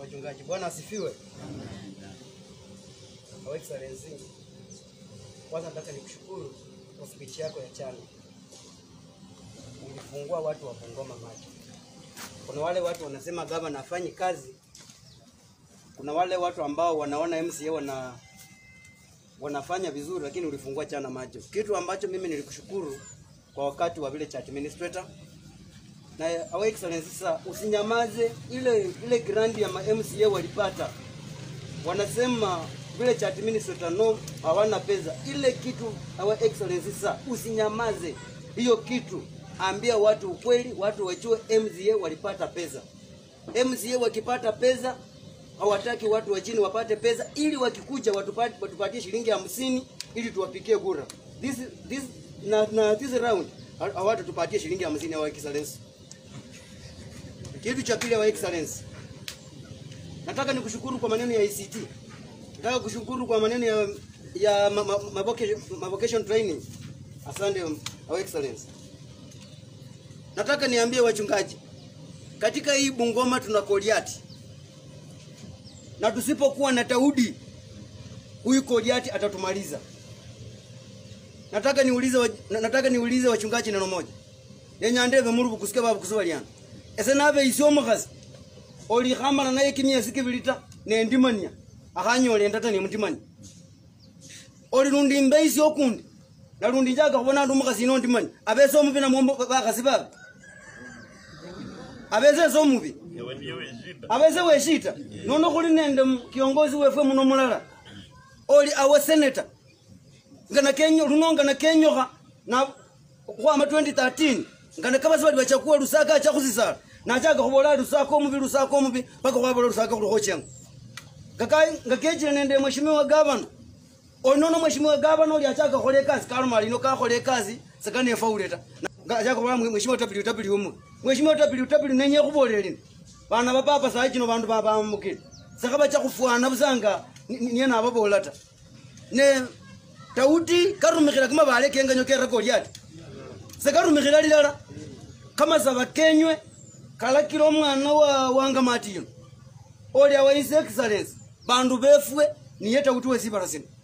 Wachungaji, Bwana asifiwe. Your Excellency, kwanza nataka nikushukuru kwa speech yako ya chana. Ulifungua watu wa Bungoma macho. Kuna wale watu wanasema gavana afanyi kazi, kuna wale watu ambao wanaona MCA wana wanafanya vizuri, lakini ulifungua chana macho, kitu ambacho mimi nilikushukuru kwa wakati wa vile chat administrator na Our Excellency, sasa usinyamaze. Ile ile grant ya ma MCA walipata, wanasema vile cha administrator no, hawana pesa. Ile kitu Our Excellency, sasa usinyamaze hiyo kitu, ambia watu ukweli, watu wajue MCA walipata pesa. MCA wakipata pesa hawataki watu wa chini wapate pesa, ili wakikuja watupatie, watupatie shilingi hamsini ili tuwapikie kura. This, this, na, na this round hawatatupatie shilingi hamsini Our Excellency. Kitu cha pili, Your Excellency, nataka nikushukuru kwa maneno ya ICT. Nataka kushukuru kwa maneno ya ya ma, ma, ma, vocation, ma vocation training. Asante Your Excellency. Nataka niambie wachungaji, katika hii Bungoma tuna Goliati, na tusipokuwa na Daudi, huyu Goliati atatumaliza. Nataka niulize wa, nataka niulize wachungaji neno moja. Nenyandeve muri bukusikia babu kusubaliana. Ese nave isyo omukhasi oli khamala naye kimyesi kibili ta nendimania akhanyola endata nemutimania oli lundi imbe isyo okundi nalundi njaga khubona ndi omukhasi ino ndimani abese omubi namwo bakhasi babe abese ese omubi abese weshita nono khuli nende kiongozi wefwe muno mulala oli awe seneta ngana kenyo luno ngana kenyokha na khwama 2013 ngana kabasi bali bachakuwa lusaka achakhusisala nachaka khubola lusaka omubi lusaka omubi paka khwabola lusaka khulukhochenga ngakechile nende mheshimiwa gavana onono mheshimiwa gavana oli achaka khola ekasi kaloma lino kakhola ekasi sekanefaule ta achaka khubola mheshimiwa ww umu mheshimiwa ww nenye khubolela lino bana ba papa saa chino bandu babamukile sekhabacha khufwana busanga niye nababola ta ne tauti karumikhila kamabale kenganyo kera Goliati sekarumikhila lilala kamasaba kenywe kalakila omwana wa wangamati yuno oli awa his excellence bandu befwe niye tauti wesibala sino